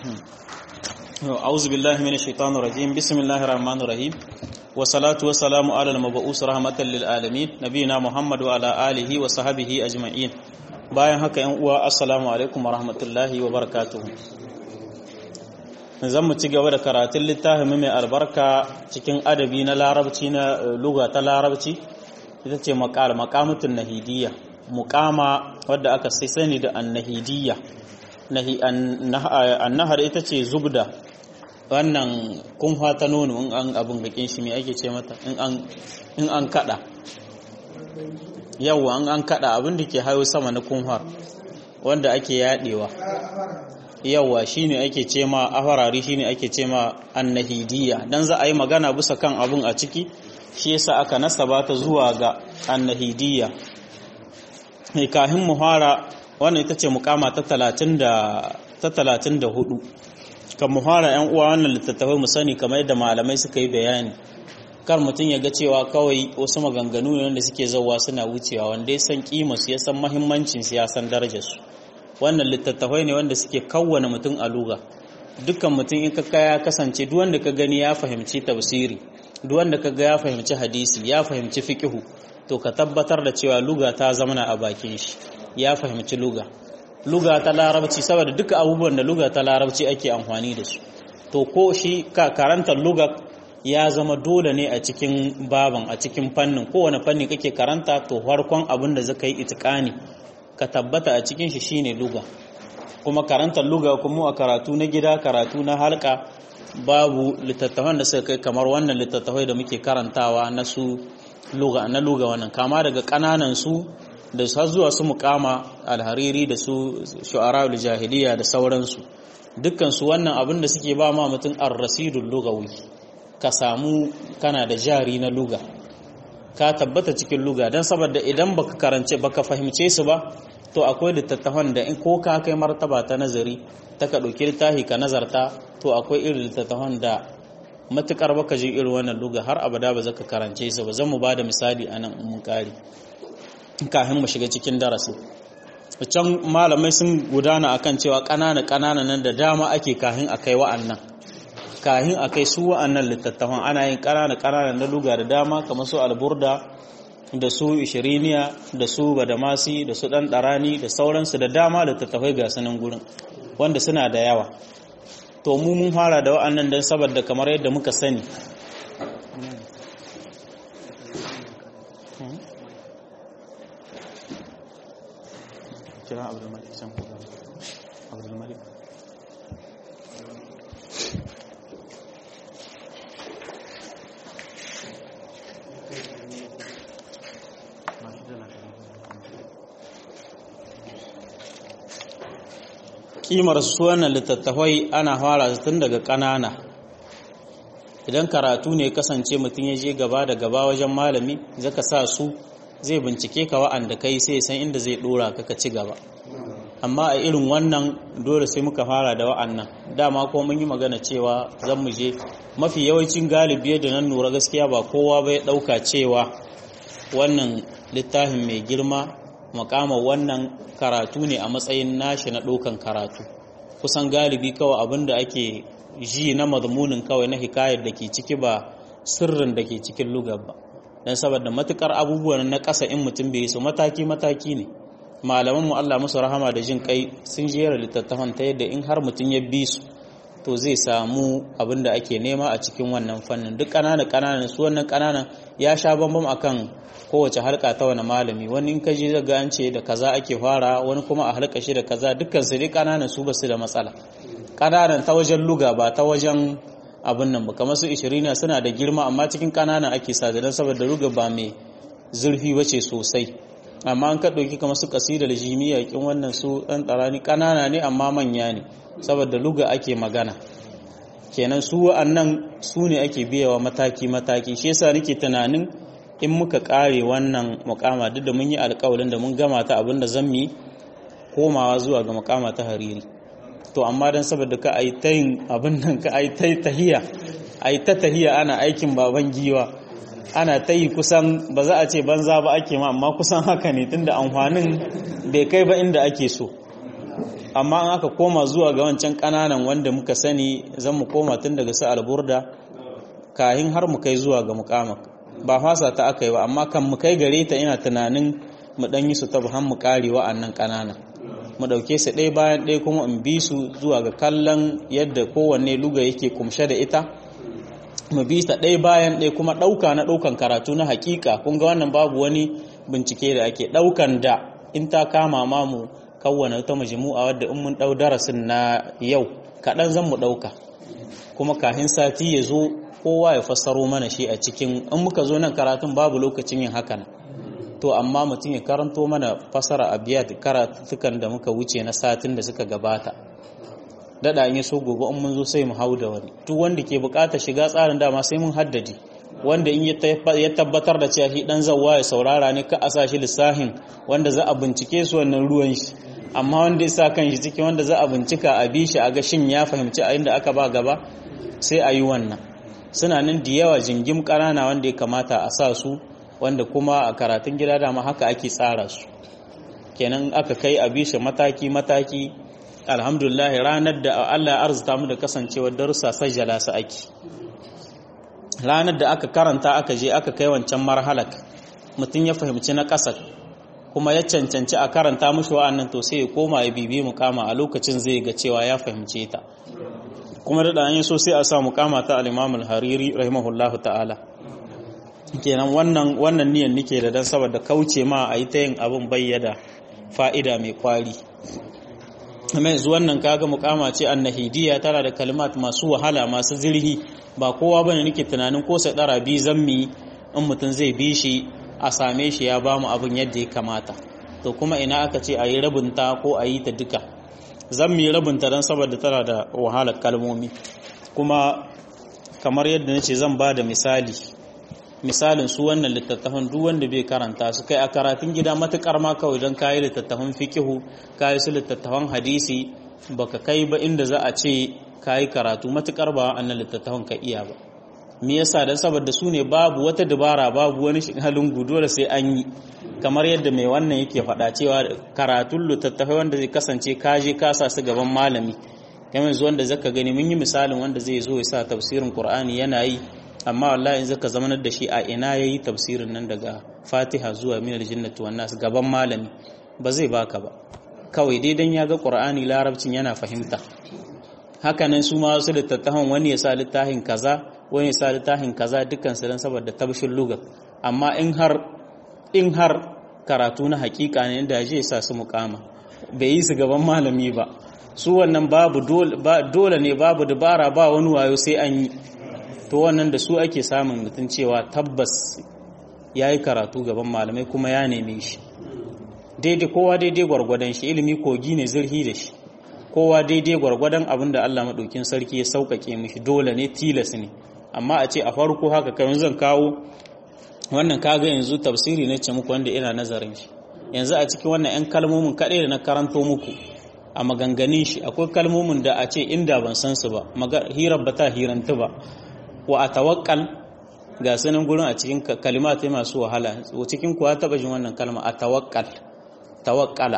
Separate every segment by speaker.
Speaker 1: أعوذ بالله من الشيطان الرجيم بسم الله الرحمن الرحيم والصلاة والسلام على المبعوث رحمة للعالمين نبينا محمد وعلى آله وصحبه أجمعين bayan haka yan uwa assalamu alaikum warahmatullahi wabarakatuh zan mu ci gaba da karatun littafin mai albarka cikin adabi na larabci na luga ta larabci ita ce maqal maqamatun nahidiyya muqama wadda aka sai sani da annahidiyya nahi annahar ita ce zubda wannan kunfa ta nono in an abin gakin shi me ake ce mata in an in an kada yawa an an kada abin da ke hayo sama na kunhar wanda ake yadewa yawa shine ake ce ma afarari shine ake ce ma annahidiyya dan za a yi magana bisa kan abin a ciki shi yasa aka nasaba ta zuwa ga annahidiyya mai kahin muhara wannan ita ce mukama ta 30 da ta 34 kan muhara yan uwa wannan littattafai mu sani kamar yadda malamai suka yi bayani kar mutum ya ga cewa kawai wasu maganganu ne wanda suke zauwa suna wucewa wanda ya san kima su ya san mahimmancin su ya san darajar su wannan littattafai ne wanda suke kawwana mutum a luga dukkan mutum in ka ya kasance duk wanda ka gani ya fahimci tafsiri duk wanda ka ga ya fahimci hadisi ya fahimci fiqhu to ka tabbatar da cewa luga ta zamana a bakin shi ya fahimci luga luga ta larabci saboda duka abubuwan da luga ta larabci ake amfani da su to ko shi ka karantar luga ya zama dole ne a cikin baban a cikin fannin kowane fanni kake karanta to farkon abin da zaka yi itikani ka tabbata a cikin shi shine luga kuma karantar luga kuma a karatu na gida karatu na halka babu littattafan da suka kai kamar wannan littattafai da muke karantawa na su luga na luga wannan kama daga kananan su da har zuwa su mukama alhariri da su shu'ara jahiliya da sauransu dukkan su wannan abin da suke ba ma mutum ar-rasidul lugawi ka samu kana da jari na luga ka tabbata cikin luga don saboda idan baka karance baka fahimce su ba to akwai littattafan da in ko ka kai martaba ta nazari ta ka ɗauki littafi ka nazarta to akwai irin littattafan da matukar baka ji irin wannan luga har abada ba zaka karance su ba zan mu bada misali anan mun kare kafin mu shiga cikin darasi can malamai sun gudana akan cewa ƙanana ƙanana nan da dama ake kafin a kai wa'annan kahin a kai su wa'annan littattafan ana yin ƙanana ƙanana na luga da dama kamar su alburda da su ishiriniya da su badamasi da su ɗan ɗarani da sauransu da dama littattafai ga sanin gurin wanda suna da yawa to mu mun fara da wa'annan don saboda kamar yadda muka sani kira abdulmalik kimar su wannan littattafai ana fara tun daga ƙanana idan karatu ne kasance mutum ya je gaba da gaba wajen malami zaka sa su zai bincike ka wa'anda kai sai san inda zai dora ka ka ci gaba amma a irin wannan dole sai muka fara da wa'annan dama ko mun yi magana cewa zan mu je mafi yawancin galibi da nan nura gaskiya ba kowa bai dauka cewa wannan littafin mai girma makamar wannan karatu ne a matsayin nashi na ɗaukan karatu kusan galibi kawai abin da ake ji na mazmunin kawai na hikayar da ke ciki ba sirrin da ke cikin lugar ba don saboda matukar abubuwan na ƙasa in mutum bai su mataki-mataki ne malaman mu Allah musu rahama da jin kai sun jera littattafan ta yadda in har mutum ya bi su to zai samu abin da ake nema a cikin wannan fannin duk ƙananan ƙananan su wannan ƙananan ya sha bambam akan kowace halka ta wani malami wani in kaji zaga an ce da kaza ake fara wani kuma a halka shi da kaza dukkan su dai ƙananan su basu da matsala ƙananan ta wajen luga ba ta wajen abin nan ba kamar su ishirina suna da girma amma cikin ƙananan ake sa don saboda luga ba mai zurfi bace sosai amma an ka ɗauki kamar su kasidar jimiya kin wannan su ɗan ɗarani ƙanana ne amma manya ne saboda luga ake magana kenan su wa'annan su ne ake biyawa mataki-mataki shi yasa nake tunanin in muka ƙare wannan mukama duk da mun yi alƙawarin da mun gama ta abin da zan yi komawa zuwa ga mukama ta hariri to amma dan saboda ka ai ta yin abin nan ka ai ta tahiya ai ta tahiya ana aikin baban giwa ana ta yi kusan ba za a ce banza ba ake ma amma kusan haka ne tunda amfanin bai kai ba inda ake so amma an aka koma zuwa ga wancan kananan wanda muka sani zan mu koma tun daga su alburda kahin har mu kai zuwa ga mukamak ba fasa ta aka yi ba amma kan mu kai gare ta ina tunanin mu dan yi su ta buhan mu kare wa'annan kananan mu dauke su ɗaya bayan ɗaya kuma in bi su zuwa ga kallon yadda kowanne luga yake kumshe da ita mu bi ta ɗaya bayan ɗaya kuma ɗauka na ɗaukan karatu na hakika kun ga wannan babu wani bincike da ake ɗaukan da in ta kama ma mu kawwana ta majmu'a wadda in mun ɗau darasin na yau kaɗan zan mu ɗauka kuma kafin sati ya zo kowa ya fassaro mana shi a cikin in muka zo nan karatun babu lokacin yin hakan to amma mutum ya karanto mana fasara abiyat karatukan da muka wuce na satin da suka gabata dada in so gobe in mun zo sai mu hau da wani duk wanda ke bukata shiga tsarin dama sai mun haddade wanda in ya tabbatar da cewa shi dan zawwa ya saurara ne ka asa shi lissahin wanda za a bincike su wannan ruwan shi amma wanda ya sa kan shi cikin wanda za a bincika a bi shi a ga shin ya fahimci a inda aka ba gaba sai a yi wannan suna nan da yawa jingim ƙanana wanda ya kamata a sa su wanda kuma a karatun gida dama haka ake tsara su kenan aka kai a bishe mataki-mataki alhamdulillah ranar da Allah ya arzuta mu da kasancewar darussa sajjala su ake ranar da aka karanta aka je aka kai wancan marhalak mutum ya fahimci na ƙasa kuma ya cancanci a karanta mushi wa'annan to sai ya koma ya bibi mukama a lokacin zai ga cewa ya fahimce ta kuma da ɗanyen so sai a sa mukama ta al-Imam al-Hariri rahimahullahu ta'ala kenan wannan wannan niyan nike da dan saboda kauce ma a yi ta yin abin bayyada fa'ida mai kwari amma yanzu wannan kaga mukama ce annahidiyya tana da kalimat masu wahala masu zirhi ba kowa bane nake tunanin ko sai dara bi zammi in mutum zai bi shi a same shi ya bamu abin yadda ya kamata to kuma ina aka ce a yi rabinta ko a yi ta duka zammi rabinta don saboda tana da wahalar kalmomi kuma kamar yadda nace zan ba da misali misalin su wannan littattafan duk wanda bai karanta su kai a karatun gida matukar ma kawai don kayi littattafan fikihu kayi su littattafan hadisi baka kai ba inda za a ce kayi karatu matukar ba annan littattafan ka iya ba me yasa dan saboda su ne babu wata dabara babu wani halin gudu da sai an yi kamar yadda mai wannan yake faɗa cewa karatun littattafai wanda zai kasance kaje kasa su gaban malami kamar yanzu wanda zaka gani mun yi misalin wanda zai zo ya sa tafsirin qur'ani yana yi amma wallahi in zaka zamanar da shi a ina yayi tafsirin nan daga Fatiha zuwa min aljannati wan nas gaban malami ba zai baka ba kawai dai dan ya ga Qur'ani larabcin yana fahimta haka nan su ma wasu littattafan wani ya sa littafin kaza wani ya sa littafin kaza dukkan su dan saboda tabshin lugar amma in har in har karatu na hakika ne inda ya sa su mukama bai yi su gaban malami ba su wannan babu dole ne babu dabara ba wani wayo sai an yi to wannan da su ake samun mutum cewa tabbas ya yi karatu gaban malamai kuma ya neme shi daidai kowa daidai gwargwadon shi ilimi kogi ne zirhi da shi kowa daidai gwargwadon abin da Allah maɗaukin sarki ya sauƙaƙe mishi dole ne tilas ne amma a ce a farko haka kamar zan kawo wannan kaga yanzu tafsiri na ce muku wanda ina nazarin shi yanzu a cikin wannan 'yan kalmomin kaɗai da na karanto muku a maganganin shi akwai kalmomin da a ce inda ban san su ba hirar ba ta hirantu ba wa a tawakkal ga sanin gurin a cikin kalimatai masu wahala cikin kuwa taɓa jin wannan kalma a tawakkal tawakkala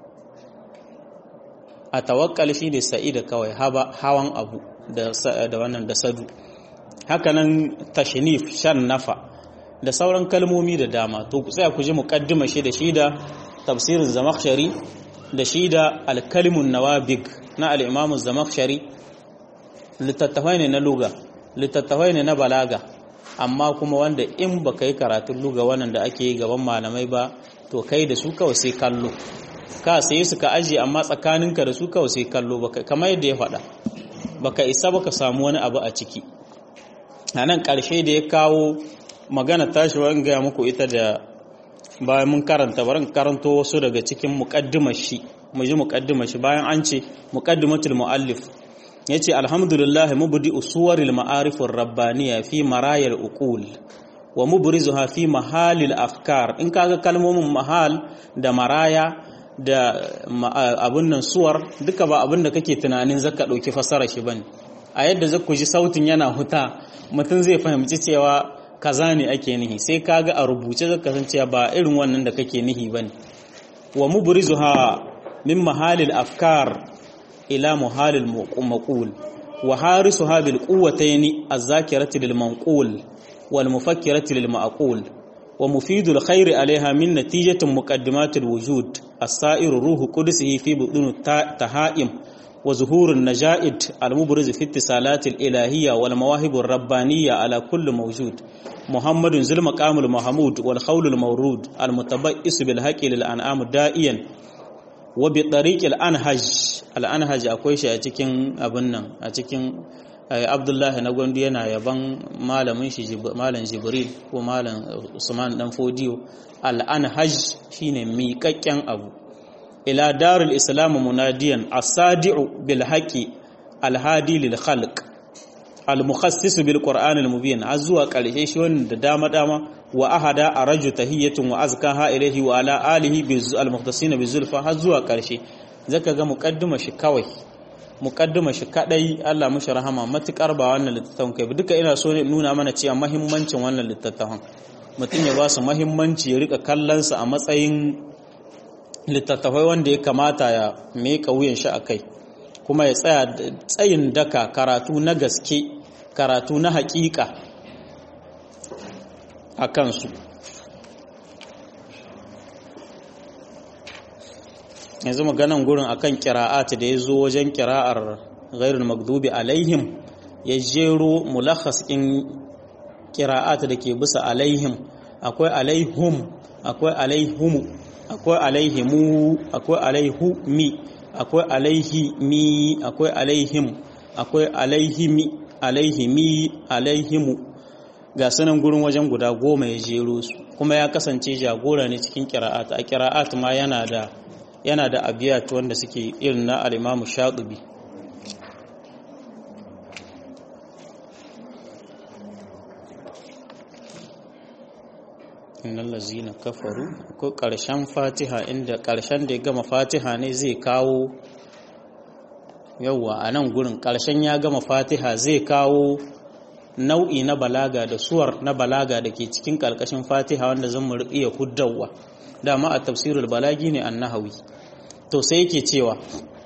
Speaker 1: a tawakkal shi ne sa'ida kawai hawan abu da wannan da sadu hakanan tashnif shan nafa da sauran kalmomi da dama to ku tsaya ku ji muqaddima shi da shi da tafsirin zamakhshari da shi da alkalimun nawabig na al-imam zamakhshari littattafai ne na luga littattafai ne na balaga amma kuma wanda in ba ka yi karatun luga wannan da ake yi gaban malamai ba to kai da su kawai sai kallo ka sai su ka ajiye amma tsakaninka da su kawai sai kallo kamar yadda ya faɗa baka isa baka samu wani abu a ciki a nan ƙarshe da ya kawo magana tashi wa gaya muku ita da bayan mun karanta barin karanto wasu daga cikin muƙaddimar shi mu ji muƙaddimar shi bayan an ce muƙaddimatul muallif ya ce alhamdulillah mubdi usuwaril ma'arifin rabbaniya fi marayar uqul wa mubrizuha fi mahalil afkar in kaga kalmomin mahal da maraya da abun nan suwar duka ba abun da kake tunanin zaka dauki fasara shi bane a yadda zaku ji sautin yana huta mutum zai fahimci cewa kaza ne ake nihi sai kaga a rubuce zaka san cewa ba irin wannan da kake nihi bane wa mubrizuha min mahalil afkar ila muhalil maqul wa harisuha bil quwwatayn az-zakirati lil manqul wal mufakkirati lil ma'qul wa mufidul khairi alaiha min natijatin muqaddimatil wujud as-sa'ir ruhu qudsihi fi budun tahaim wa zuhurun naja'id al-mubriz fi ittisalat al-ilahiyya wal mawahib ar-rabbaniyya ala kulli mawjud muhammadun zul maqamul mahmud wal khawl al-mawrud al-mutabayyis bil haqqi lil an'am da'iyan wa bi tariq al-anhaj al-anhaj akwai shi a cikin abin nan a cikin abdullahi na gwandu yana yaban malamin shi malam jibril ko malam usman dan fodiyo al-anhaj shine miƙaƙƙen abu ila darul islam munadiyan as-sadi'u bil haqi al-hadi lil khalq al-mukhassisu bil qur'an al-mubin azwa karshe shi wannan da dama dama wa ahada araju tahiyatun wa azkaha ilayhi wa ala alihi bil al-mukhtasin bi zulfa har zuwa karshe zaka ga muqaddima shi kawai muqaddima shi kadai Allah mushi rahama matukar ba wannan littattafan kai duka ina so ne nuna mana cewa muhimmancin wannan littattafan mutum ya ba su muhimmanci ya rika kallon su a matsayin littattafai wanda ya kamata ya meka wuyan shi akai kuma ya tsaya tsayin daka karatu na gaske karatu na hakika a kansu yanzu maganan gurin akan kira'at da ya zo wajen kira'ar ghairul magdubi alaihim ya jero mulakhas in kira'at da ke bisa alaihim akwai alaihum akwai alaihumu akwai alaihimu akwai alaihumi akwai alaihimi akwai alaihim akwai alaihimi alaihimi alaihimu ga sanan gurin wajen guda goma ya jero su kuma ya kasance jagora ne cikin kira'at a kira'at ma yana da yana da abiyat wanda suke irin na al-Imam Shatibi innal ladzina kafaru ko karshen Fatiha inda karshen da ya gama Fatiha ne zai kawo yawa a nan gurin karshen ya gama Fatiha zai kawo nau'i na balaga da suwar na balaga da ke cikin karkashin Fatiha wanda zan mu iya huddawa dama a tafsirul balagi ne annahawi to sai yake cewa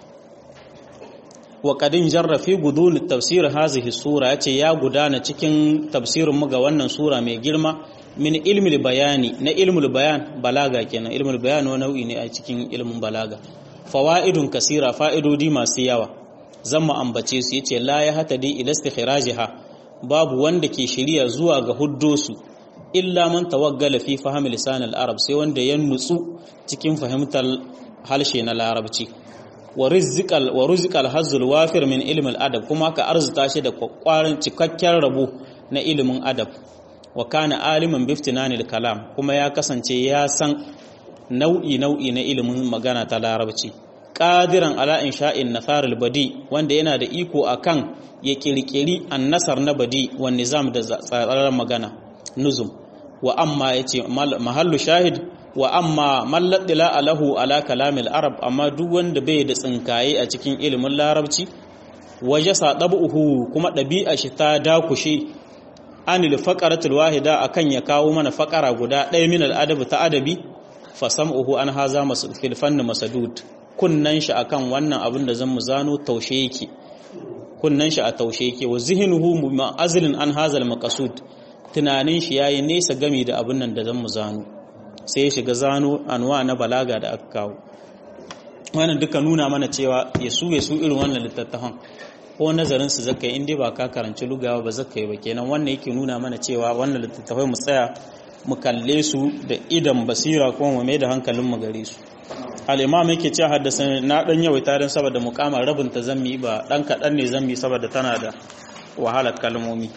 Speaker 1: wa qadin jarra fi gudul tafsir hazihi sura yace ya gudana cikin tafsirin mu ga wannan sura mai girma min ilmil bayani na ilmul bayan balaga kenan ilmul bayan wani nau'i ne a cikin ilmin balaga fawaidun kasira fa'idodi masu yawa zan mu ambace su yace la ya hatadi ila istikhrajiha babu wanda ke shiriya zuwa ga huddosu illa man tawaggala fi fahmi lisan al-arab sai wanda ya nutsu cikin fahimtar harshe na larabci wa rizqal wa rizqal hazzul wafir min ilmi al-adab kuma ka arzuta shi da kwakwaran cikakken rabo na ilimin adab wa kana aliman biftinanil kalam kuma ya kasance ya san nau'i nau'i na ilimin magana ta larabci qadiran ala insha'in nasaril badi wanda yana da iko akan ya kirkiri annasar na badi wa nizam da tsararren magana nuzum wa amma yace mahallu shahid wa amma malladila alahu ala kalamil arab amma duk wanda bai da tsinkaye a cikin ilimin larabci waje sadabuhu kuma ɗabi'a shi ta dakushe anil faqaratul wahida akan ya kawo mana faqara guda ɗaya min al ta adabi fa sam'uhu an haza fil fanni masadud kunnan shi akan wannan abin da zan mu zano taushe yake kunnan shi a taushe yake wa zihnuhu ma'azilin an hazal maqsud tunanin shi yayi nesa gami da abin nan da zan mu zano sai ya shiga zano anwa na balaga da aka kawo wannan duka nuna mana cewa ya su ya su irin wannan littattafan ko nazarin su zaka yi inda ba ka karanci lugawa ba zaka yi ba kenan wannan yake nuna mana cewa wannan littattafai mu tsaya mu kalle su da idan basira kuma mu mai da hankalin mu gare su al-imam yake cewa haddasa na dan yawaita dan saboda mukamar rabin ta zammi ba dan kadan ne zammi saboda tana da wahalar kalmomi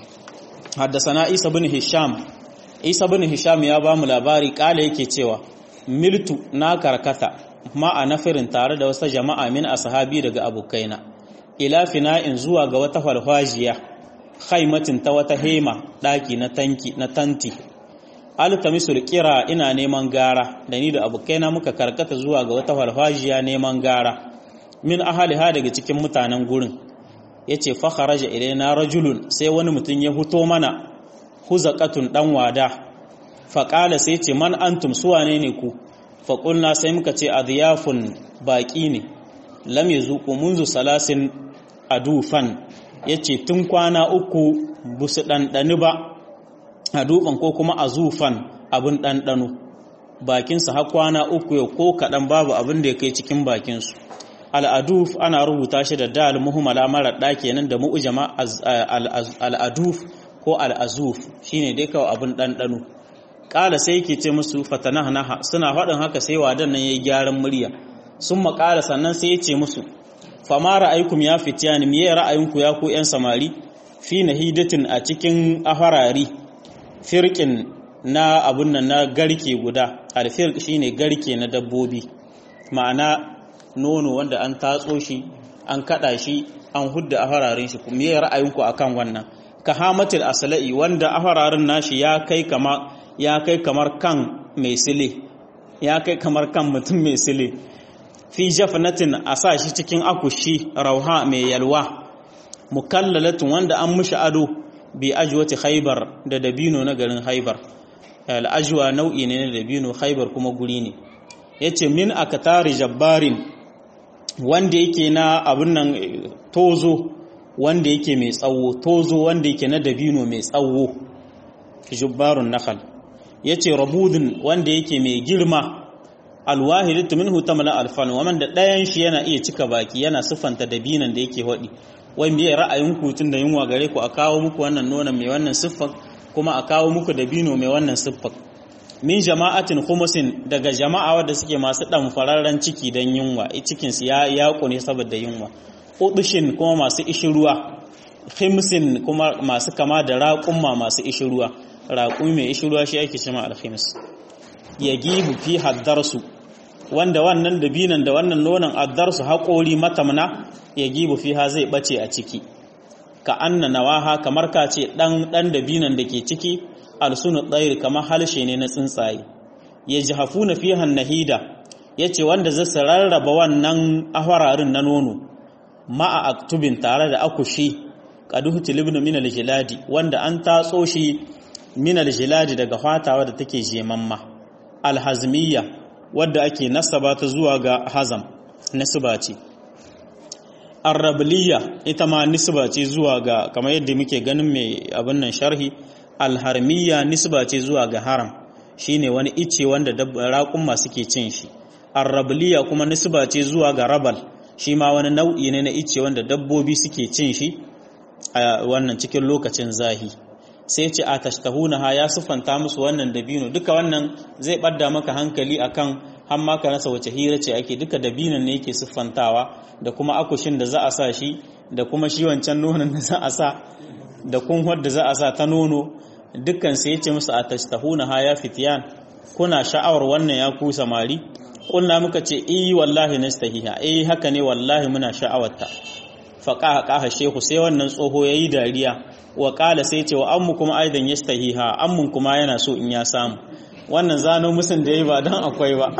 Speaker 1: haddasa isa bin hisham isa bin hisham ya ba mu labari kala yake cewa miltu na karkata ma a nafirin tare da wasu jama'a min ashabi daga abokaina ila fina'in zuwa ga wata falfajiya khaimatin ta wata hema daki na tanki na tanti altamisul kira ina neman gara da ni da abokaina muka karkata zuwa ga wata falfajiya neman gara min ahaliha daga cikin mutanen gurin yace fa kharaja ilaina rajulun sai wani mutum ya huto mana huzaqatun dan wada fa qala sai ce man antum suwane ne ku faƙulna sai muka ce adiyafun baƙi ne lam yazuqu munzu salasin adufan yace tun kwana uku busu ɗanɗani ba adufan ko kuma azufan abin ɗanɗano bakinsa har kwana uku yau ko kaɗan babu abin da ya kai cikin bakinsu al'aduf ana rubuta shi da dal muhimmala marar ɗa kenan da mu'ujama al'aduf ko al'azuf shine dai kawai abin ɗanɗano ƙala sai yake ce musu fatanahnaha suna faɗin haka sai wadan nan yayi gyaran murya sun maƙala sannan sai ya ce musu fama ra'aykum ya fitiyani miye ra'ayinku ya ku ƴan samari fi nahidatin a cikin afarari firqin na abun nan na garke guda alfirq shine garke na dabbobi ma'ana nono wanda an tatso shi an kada shi an hudda afararin shi kuma miye ra'ayinku akan wannan ka hamatil asla'i wanda afararin nashi ya kai kama ya kai kamar kan mai sile ya kai kamar kan mutum mai sile fi jafnatin a sa shi cikin akushi rauha mai yalwa mukallalatun wanda an mushi ado bi ajwati haibar da dabino na garin haibar al'ajwa nau'i ne na dabino haibar kuma guri ne yace min akatari jabbarin wanda yake na abun nan tozo wanda yake mai tsawo tozo wanda yake na dabino mai tsawo jubbarun nakhal yace rabudun wanda yake mai girma alwahidatu minhu tamla alfan wa man da dayan shi yana iya cika baki yana sifanta dabinan da yake hodi wai me ra'ayin ku tun da yunwa gare ku a kawo muku wannan nonon mai wannan siffar kuma a kawo muku dabino mai wannan siffar min jama'atin khumusin daga jama'a wadda suke masu dan fararren ciki dan yunwa cikin su ya yaƙo ne saboda yunwa udushin kuma masu ishiruwa khimsin kuma masu kama da raƙumma masu ishiruwa raƙumi mai ishiruwa shi ake cewa alkhims yagibu fi haddarsu wanda wannan dabinan da wannan nonon addarsu haƙori matamna yagibu fiha zai bace a ciki ka anna nawaha kamar ka ce dan dan dabinan da ke ciki alsunu tsairi kamar halshe ne na tsuntsaye yajhafuna fiha nahida yace wanda zai rarraba wannan ahwararin na nono ma'a aktubin tare da akushi qaduhu tilibnu min aljiladi wanda an tatso shi min aljiladi daga fatawa da take jemamma alhazmiyya wadda ake nasaba ta zuwa ga hazam nasaba ce arrabliya ita ma nisba ce zuwa ga kamar yadda muke ganin mai abin nan sharhi alharmiya nisba ce zuwa ga haram shine wani ice wanda raƙumma suke cin shi arrabliya kuma nisba ce zuwa ga rabal shi ma wani nau'i ne na ice wanda dabbobi suke cin shi a wannan cikin lokacin zahi sai ce a tashtahuna ha ya sufanta musu wannan dabino duka wannan zai ɓadda maka hankali akan har ma ka rasa wace hira ce ake duka dabinon ne yake siffantawa da kuma akushin da za a sa shi da kuma shi wancan nonon da za a sa da kunhuwar da za a sa ta nono dukkan sai yace musu a tashtahuna ha ya fitiyan kuna sha'awar wannan ya ku samari kunna muka ce eh wallahi nastahiha eh haka ne wallahi muna sha'awarta faqa qaha shehu sai wannan tsoho yayi dariya wa qala sai ce wa ammu kuma aidan yastahiha ammun kuma yana so in ya samu wannan zano musun da ya ba don akwai ba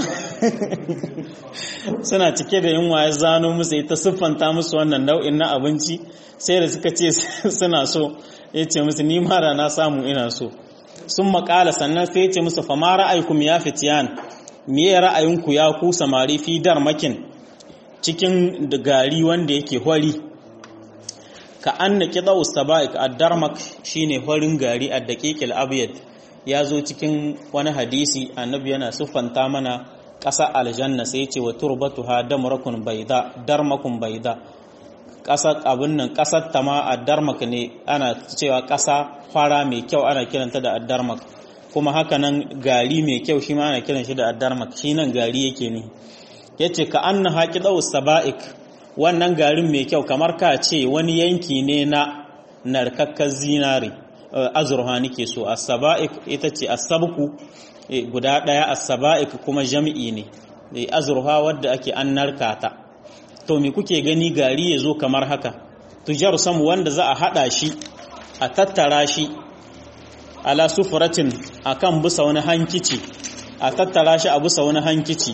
Speaker 1: suna cike da yunwa ya zano musu ita siffanta musu wannan nau'in na abinci sai da suka ce suna so ya ce musu ni mara na samu ina so sun makala sannan sai ya ce musu fama ra'aykum ya fitiyan miye ra'ayinku ya ku samari fi darmakin cikin gari wanda yake hori ka anna kida ustaba'ik ad-darmak shine horin gari ad-daqiqil abyad ya zo cikin wani hadisi annabi yana siffanta mana ƙasa aljanna sai ce wa turbatuha damrakun baida darmakun baida ƙasar abin nan ƙasar ta ma a darmak ne ana cewa ƙasa fara mai kyau ana kiranta da addarmak kuma haka nan gari mai kyau shi ma ana kiran shi da addarmak shi nan gari yake ne yace ka anna haqidau saba'ik wannan garin mai kyau kamar ka ce wani yanki ne na narkakkar zinare azurha nake so as-saba'ik ita ce as-sabku guda daya as-saba'ik kuma jami'i ne da azurha wadda ake an narkata to me kuke gani gari yazo kamar haka tujar sam wanda za a hada shi a tattara shi ala sufratin akan busa wani hankici a tattara shi a busa wani hankici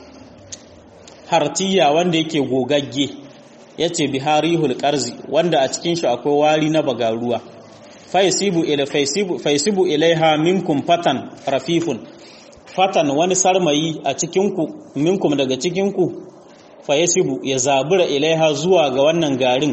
Speaker 1: hartiya wanda yake gogagge yace biharihul qarzi wanda a cikin shi akwai wari na bagaruwa faisibu ila faisibu faisibu ilaiha minkum fatan rafifun fatan wani sarmayi a cikinku minkum daga cikinku fa yasibu ya zabura ilaiha zuwa ga wannan garin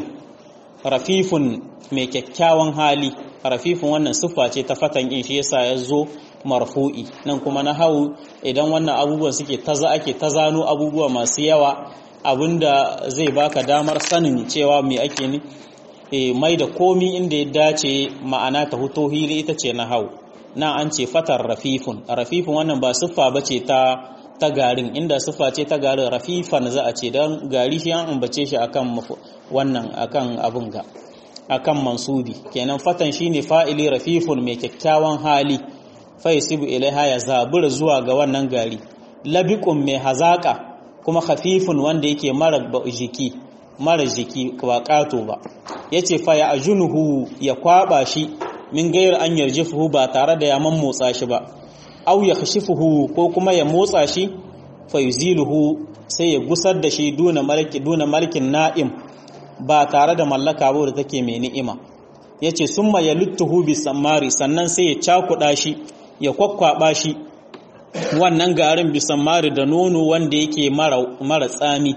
Speaker 1: rafifun mai kyakkyawan hali rafifun wannan siffa ce ta fatan in shi yasa ya zo marfu'i nan kuma na hau idan wannan abubuwan suke taza ake tazano abubuwa masu yawa abinda zai baka damar sanin cewa me ake ni e, mai da komi inda ya dace ma'ana ta huto hili ita ce na hau na an ce fatar rafifun rafifun wannan ba siffa ba ce ta ta garin inda siffa ce ta garin rafifan za a ce don gari shi an ambace shi akan wannan akan abin ga akan mansubi kenan fatan shine fa'ili rafifun mai kyakkyawan hali fa yasibu ilaiha ya zabura zuwa ga wannan gari labiqun mai hazaka kuma khafifun wanda yake mara jiki mara jiki ba kato ba yace fa ya ajunuhu ya kwaba shi min gayar an yarjifuhu ba tare da ya motsa shi ba aw ya khashifuhu ko kuma ya motsa shi fa yuziluhu sai ya gusar da shi duna malaki duna malkin na'im ba tare da mallaka ba da take mai ni'ima yace summa yaluttuhu bis samari sannan sai ya cakuda shi ya kwakwaba shi wannan garin bisan mari da nono wanda yake mara tsami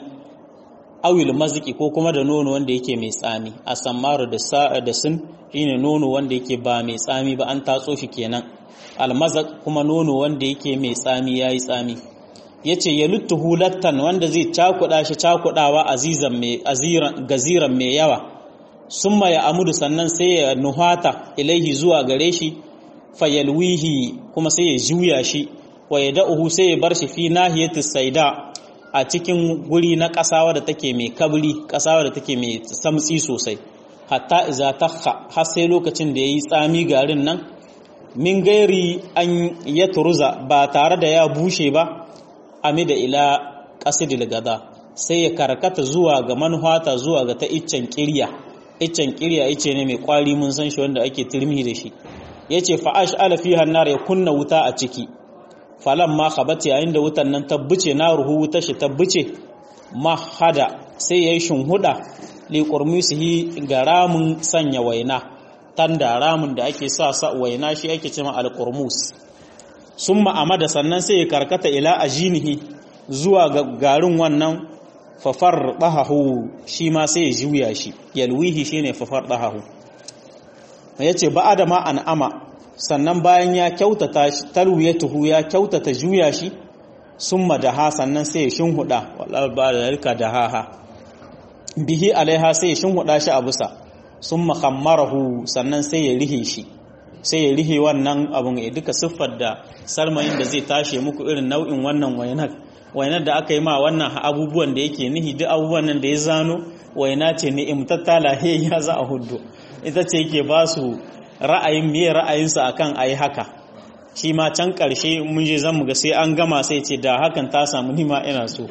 Speaker 1: awil maziki ko kuma da nono wanda yake mai tsami a sammaru da sa'a da sun shine nono wanda yake ba mai tsami ba an tatso shi kenan almazak kuma nono wanda yake mai tsami yayi tsami yace ya luttuhu lattan wanda zai cakuda shi cakudawa azizan mai aziran gaziran mai yawa summa ya amudu sannan sai ya nuhata ilaihi zuwa gare shi fayalwihi kuma sai ya juya shi wa ya da'uhu sai ya bar shi fi nahiyatis saida a cikin guri na ƙasa wadda take mai kabri ƙasa wadda take mai samtsi sosai hatta iza takha har sai lokacin da yayi tsami garin nan min gairi an ya turuza ba tare da ya bushe ba amida ila qasidil gada sai ya karkata zuwa ga manhata zuwa ga ta iccen kirya iccen kirya ice ne mai kwari mun san shi wanda ake turmi da shi yace fa ash'ala fiha an-nar ya kunna wuta a ciki falan ma khabati yayin da wutan nan tabbuce na ruhu wuta shi tabbuce mahada sai yayi shunhuda li qurmisihi ga ramin sanya waina tanda ramin da ake sa sa waina shi ake cewa al-qurmus summa amada sannan sai ya karkata ila ajinihi zuwa ga garin wannan fafar dahahu shi ma sai ya juya shi yalwihi shine fafar dahahu yace ba adama an ama sannan bayan ya kyautata shi talwiyatuhu ya kyautata juya shi summa daha sannan sai ya shinhuda wallahi ba da rika daha bihi alaiha sai ya shinhuda shi a busa summa khammarahu sannan sai ya rihe shi sai ya rihe wannan abun ya duka siffar da salmayin da zai tashe muku irin nau'in wannan wainar wainar da aka yi ma wannan abubuwan da yake nihi duk abubuwan nan da ya zano waina ce ni'imtatta lahiyya za a hudu ita ce yake ba su ra'ayin miye ra'ayinsa akan ayi haka shi ma can ƙarshe mun je zan ga sai an gama sai ce da hakan ta samu nima ina so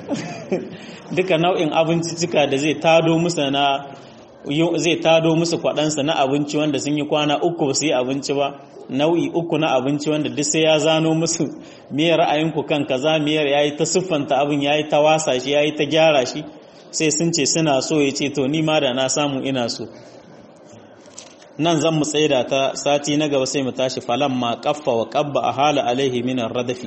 Speaker 1: duka nau'in abincicika da zai tado musu na zai tado musu kwaɗansa na abinci wanda sun yi kwana uku ba su yi abinci ba nau'i uku na abinci wanda duk sai ya zano musu miyar ra'ayinku kan kaza miyar yayi ta siffanta abin yayi ta wasa shi yayi ta gyara shi sai sun ce suna so ya ce to ni ma da na samu ina so nan zan mu tsaida ta sati na gaba sai mu tashi falan ma kaffa wa qabba a hala alaihi min radafi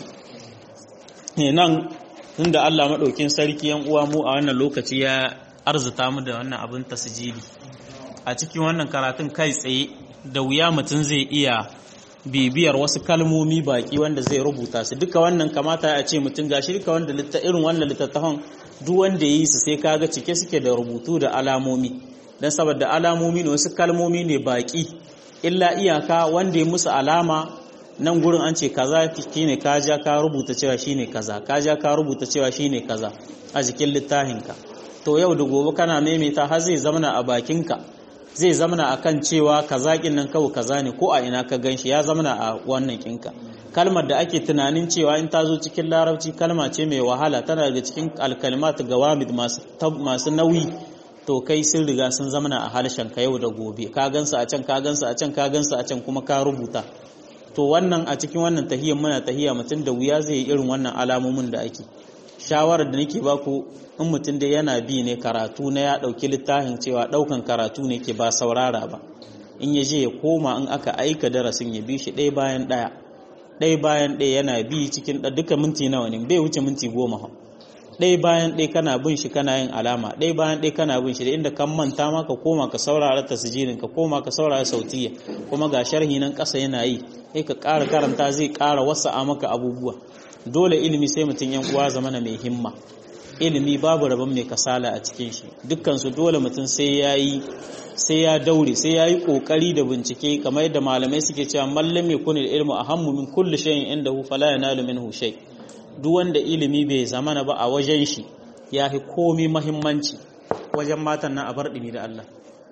Speaker 1: nan tunda Allah madaukin sarki yan uwa mu a wannan lokaci ya arzuta mu da wannan abin tasjili a cikin wannan karatun kai tsaye da wuya mutum zai iya bibiyar wasu kalmomi baki wanda zai rubuta su duka wannan kamata a ce mutum gashi duka wanda irin wannan littattafan duk wanda ya yi su sai kaga cike suke da rubutu da alamomi don saboda alamomi ne wasu kalmomi ne baki illa iyaka wanda ya musu alama nan gurin an ce kaza shine kaja ka rubuta cewa shine kaza kaja ka rubuta cewa shine kaza a jikin littafinka to yau da gobe kana maimaita har zai zamana a bakinka zai zamana akan cewa kaza kin nan kawai kaza ne ko a ina ka ganshi ya zamana a wannan kinka kalmar da ake tunanin cewa in ta zo cikin larabci kalma ce mai wahala tana daga cikin alkalmat gawamid masu masu nauyi to kai sun riga sun zamana a harshen ka yau da gobe ka gansu a can ka gansu a can ka gansu a can kuma ka rubuta to wannan a cikin wannan tahiyyar muna tahiyya mutum da wuya zai yi irin wannan alamomin da ake shawarar da nake baku in mutum da yana bi ne karatu na ya ɗauki littafin cewa ɗaukan karatu ne ke ba saurara ba in ya je ya koma in aka aika darasin ya bi shi ɗaya bayan ɗaya ɗaya bayan ɗaya yana bi cikin duka minti nawa ne bai wuce minti goma ɗaya bayan ɗaya kana bin shi kana yin alama ɗaya bayan ɗaya kana bin shi da inda kan manta ma ka koma ka saurara tasjirin ka koma ka saurara sautiya kuma ga sharhi nan ƙasa yana yi sai ka ƙara karanta zai ƙara wasa'a maka abubuwa dole ilimi sai mutum yan uwa zamana mai himma ilimi babu rabon mai kasala a cikin shi dukkansu dole mutum sai ya yi sai ya daure sai ya yi ƙoƙari da bincike kamar yadda malamai suke cewa mallam ya kuni da ilmu a hammu min kulli shayin inda hu fala ya nalu min shay duk wanda ilimi bai zamana ba a wajen shi ya fi komi mahimmanci wajen matan nan a bar ɗimi da Allah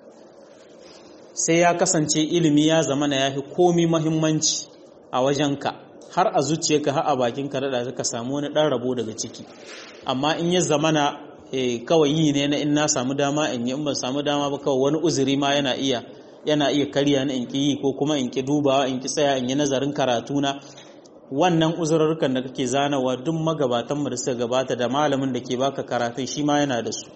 Speaker 1: sai ya kasance ilimi ya zamana ya fi komi mahimmanci a wajenka har a zuciyarka har a bakinka da ka samu wani ɗan rabo daga ciki amma in ya zamana kawai yi ne na in na samu dama in yi in ban samu dama ba kawai wani uzuri ma yana iya yana iya karya na in ki yi ko kuma in ki dubawa in ki tsaya in yi nazarin karatu na wannan uzurrukan da kake zanawa duk magabatan mu da suka gabata da malamin da ke baka karatun shi ma yana da su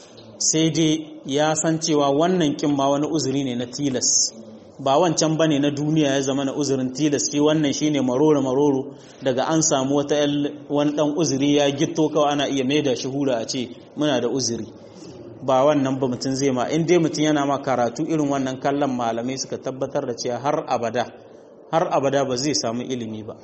Speaker 1: sai dai ya san cewa wannan kin ma wani uzuri ne na tilas ba wancan bane na duniya ya zama na uzurin tilas shi wannan shine maroro maroro daga an samu wata wani dan uzuri ya gitto kawai ana iya maida shi hura a ce muna da uzuri ba wannan ba mutum zai ma in dai mutum yana ma karatu irin wannan kallon malamai suka tabbatar da cewa har abada har abada ba zai samu ilimi ba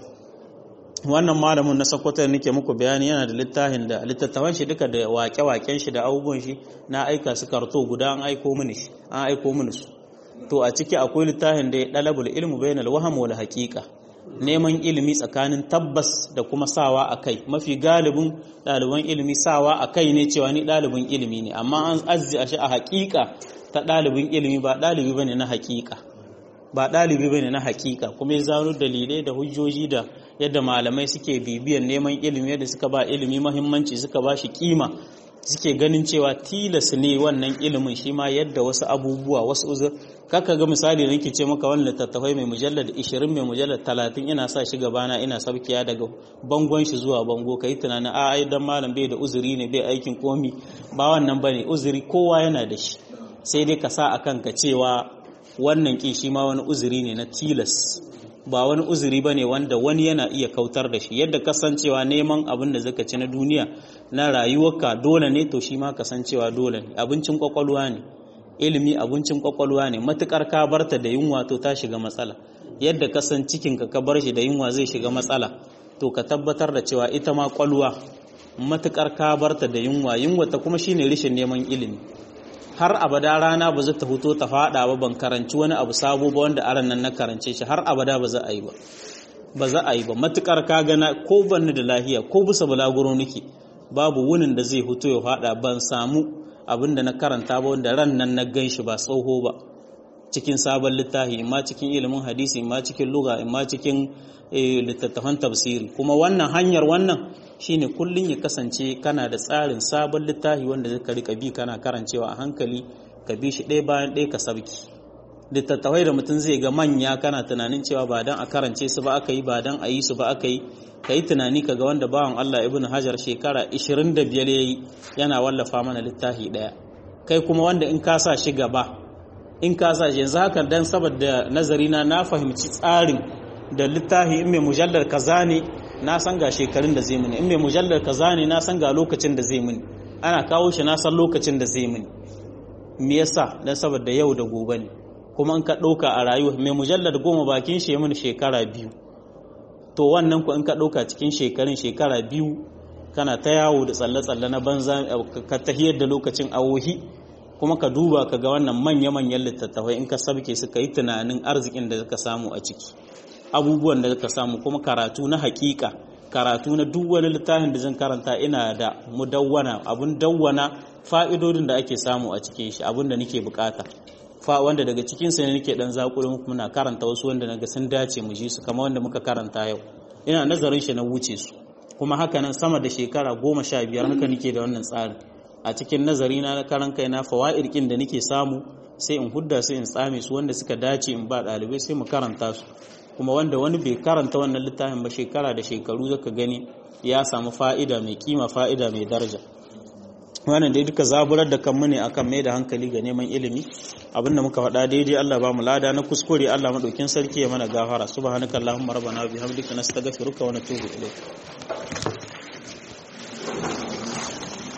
Speaker 1: wannan malamin na sakwatar nake muku bayani yana da littafin da littattafan shi duka da wake-waken shi da abubuwan shi na aika su karto guda an aiko mini shi an aiko mini su to a ciki akwai littafin da ya dalabul ilmu bainal waham wal haqiqa neman ilimi tsakanin tabbas da kuma sawa a kai mafi galibin ɗaliban ilimi sawa a kai ne cewa ni ɗalibin ilimi ne amma an azzi a shi a haƙiƙa ta ɗalibin ilimi ba ɗalibi bane na haƙiƙa ba ɗalibi bane na haƙiƙa kuma ya zano dalilai da hujjoji da yadda malamai suke bibiyan neman ilimi yadda suka ba ilimi mahimmanci suka ba shi kima suke ganin cewa tilas ne wannan ilimin shi ma yadda wasu abubuwa wasu uzur kaka ga misali da nake ce maka wannan littattafai mai mujallar 20 mai mujallar 30 ina sa shi gabana ina sabkiya daga bangon shi zuwa bango kai tunanin a ai dan malam bai da uzuri ne bai aikin komi ba wannan bane uzuri kowa yana da shi sai dai ka sa akan ka cewa wannan kin shi ma wani uzuri ne na tilas ba wani uzuri ba ne wanda wani yana iya kautar da shi yadda kasancewa neman abin da zaka ci na duniya na rayuwarka dole ne to shi ma kasancewa dole ne abincin kwakwalwa ne ilimi abincin kwakwalwa ne matukar ka barta da yunwa to ta shiga matsala yadda kasan cikinka ka bar shi da yunwa zai shiga matsala to ka tabbatar da cewa ita ma kwalwa matukar ka barta da yunwa yunwa ta kuma shine rishin neman ilimi har abada rana ba za ta fito ta fada ba ban karanci wani abu sabo ba wanda aran nan na karance shi har abada ba za a yi ba ba za a yi ba matukar ka gana ko banni da lahiya ko bisa balaguro nake babu wunin da zai fito ya fada ban samu abin da na karanta ba wanda ran nan na gan shi ba tsoho ba cikin sabon littafi imma cikin ilimin hadisi imma cikin luga imma cikin littattafan tafsiri kuma wannan hanyar wannan shine kullun ya kasance kana da tsarin sabon littafi wanda zaka rika bi kana karancewa a hankali ka bi shi ɗaya bayan ɗaya ka sabki littattafai da mutum zai ga manya kana tunanin cewa ba dan a karance su ba aka yi ba dan a yi su ba aka yi ka yi tunani ka ga wanda bawan Allah ibn Hajar shekara 25 ya yi yana wallafa mana littafi ɗaya kai kuma wanda in ka sa shi gaba in ka sa shi yanzu haka dan saboda nazari na na fahimci tsarin da littafi in mai mujallar kaza ne na san ga shekarun da zai mini in mai mujallar kaza ne na san ga lokacin da zai mini ana kawo shi na san lokacin da zai mini me yasa dan saboda yau da gobe ne kuma in ka ɗauka a rayuwa mai mujallar goma bakin shi mini shekara biyu to wannan ku in ka ɗauka cikin shekarun shekara biyu kana ta yawo da tsalle-tsalle na banza ka tahiyar da lokacin awohi kuma ka duba ka ga wannan manya-manyan littattafai in ka sabke su ka yi tunanin arzikin da ka samu a ciki abubuwan da ka samu kuma karatu na hakika karatu na duk wani littafin da zan karanta ina da mudawwana abun dawwana fa'idodin da ake samu a cikin shi abun da nake bukata fa wanda daga cikin sa ne nake dan zakuri muku muna karanta wasu wanda naga sun dace mu ji su kamar wanda muka karanta yau ina nazarin shi na wuce su kuma haka nan sama da shekara goma sha biyar haka nake da wannan tsarin a cikin nazari na na karan kai na fawaid kin da nake samu sai in hudda sai in tsame su wanda suka dace in ba dalibai sai mu karanta su kuma wanda wani bai karanta wannan littafin ba shekara da shekaru zaka gani ya samu fa'ida mai kima fa'ida mai daraja wannan dai duka zaburar da kanmu ne akan mai da hankali ga neman ilimi abinda muka faɗa daidai Allah ba mu lada na kuskure Allah madaukin sarki ya mana gafara subhanakallahumma rabbana bihamdika nastaghfiruka wa natubu ilayk